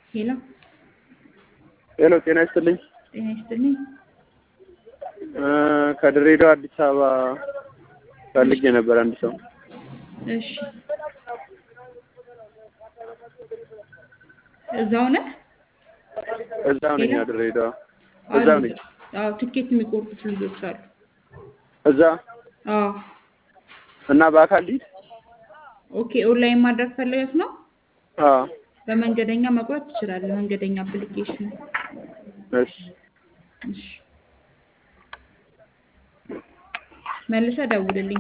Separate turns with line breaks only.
ሄሎ
ሄሎ ጤና ይስጥልኝ።
ጤና ይስጥልኝ።
እ ከድሬዳዋ አዲስ አበባ ፈልጌ ነበር አንድ ሰው።
እሺ እዛው ነህ?
እዛው ነኝ
ሄሎ?
ድሬዳዋ።
አሉ።
እዛው ነኝ።
አዎ ትኬት የሚቆርጡት ልጆች አሉ።
እዛ
አዎ
እና በአካል ሊድ
ኦኬ። ኦንላይን ማድረግ ፈለገት ነው?
አዎ
በመንገደኛ መቁረጥ ትችላለህ። መንገደኛ አፕሊኬሽን።
እሺ
እሺ መልሰህ ደውልልኝ።